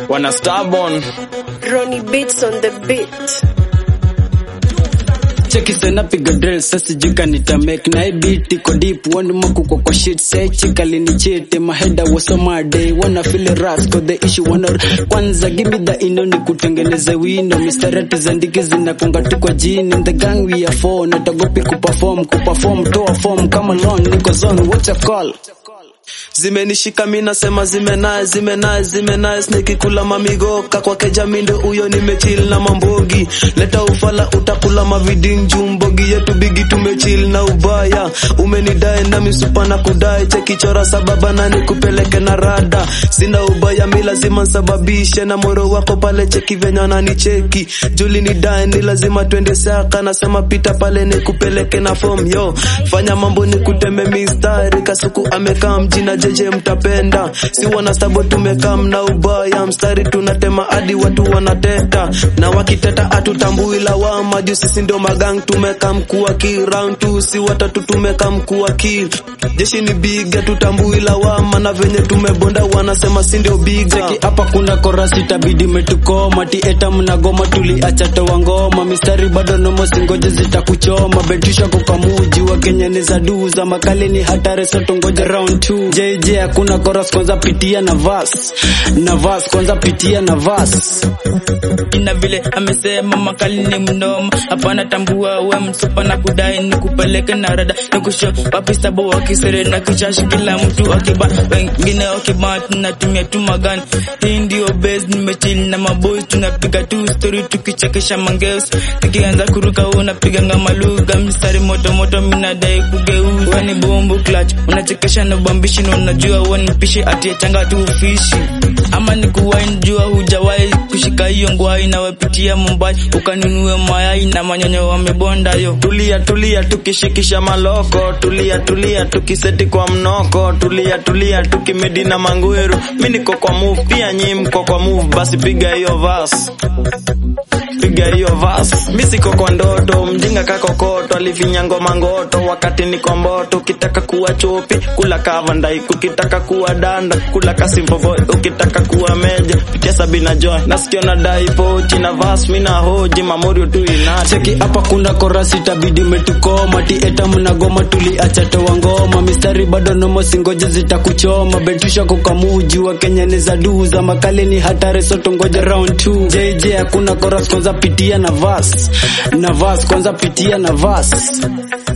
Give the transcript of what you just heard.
wana stubborn Ronnie Beats on the beat. cheki sena piga drill sasa jika nita make na hii beat iko deep one maku kwa kwa shit say chika lini chete my head was on my day wanna feel it ras cause the issue wanna kwanza give me the ino ni kutengeneza wino mistarati za ndiki zinakonga tu kwa jini in the gang we are four natagopi kuperform kuperform toa form kama long niko zone what you call zimenishika mi nasema zimenae zimenae zimenae nikikula mamigoka kwa kejamindo huyo nimechil na mambogi leta ufala utakula maviding jumbogi yetu bigi tumechil na ubaya umenidae na misupa na kudai chekichora sababa na nikupeleke na rada sina ubaya mi lazima nsababishe na moro wako pale cheki venye wananicheki juli ni dae ni lazima twende saka nasema pita pale nikupeleke na form yo fanya mambo nikuteme mistari kasuku amekaa mjina jeje mtapenda si wanastabo tumekaa mna ubaya mstari tunatema hadi watu wanateta na wakiteta hatutambui lawama juu sisi ndio magang tumekaa mkuu wa kill round two si watatu tumekaa mkuu wa kill jeshi ni biga tutambui lawama na venye tumebonda wanasema si ndio biga Cheki hapa kuna korasi tabidi metukoma ti eta mnagoma tuliacha toa ngoma mistari bado nomo singoje zitakuchoma betisha kukamuji wa Kenya ni za duu za makali ni hatari soto ngoja round 2 JJ hakuna chorus kwanza pitia na verse na verse kwanza pitia na verse ina vile amesema makali ni mnoma hapana tambua we msupa na kudai ni kupeleke na rada nikusho wapi sabu wakisere na kishashi kila mtu akiba wengine wakiba tunatumia tu magani hii ndio base nimechili na maboys tunapiga tu story tukichekesha mangeus nikianza kuruka unapiga ngama lugha mstari moto moto minadai kugeuza ni bombo clutch unachekesha na bambishi na unajua we nipishe atie changa tu ufishi ama ni kuwahi jua hujawahi kushika hiyo ngwai nawepitia Mumbai ukanunue mayai na manyonyo wamebonda yo tulia tulia tukishikisha maloko tulia tulia tukiseti kwa mnoko tulia tulia tukimedi na mangweru mi niko kwa move pia nyi mko kwa move basi piga hiyo vas piga hiyo vas mi siko kwa ndoto mjinga kakokoto alifinya ngoma ngoto wakati niko mboto ukitaka kuwa chopi kula kavandai ukitaka kuwa danda kula kasimpovo ukitaka kuwa meja pitia sabina joy nasikio na dai pochi na vas mi na hoji mamorio tu inati cheki hapa kuna korasi tabidi metukoma ti eta mnagoma tuliacha toa ngoma mistari bado nomo singoje zitakuchoma betusha kukamuji wa Kenya ni za duu za makali ni hatari soto ngoja round 2 JJ hakuna chorus kwanza pitia na verse na verse kwanza pitia na verse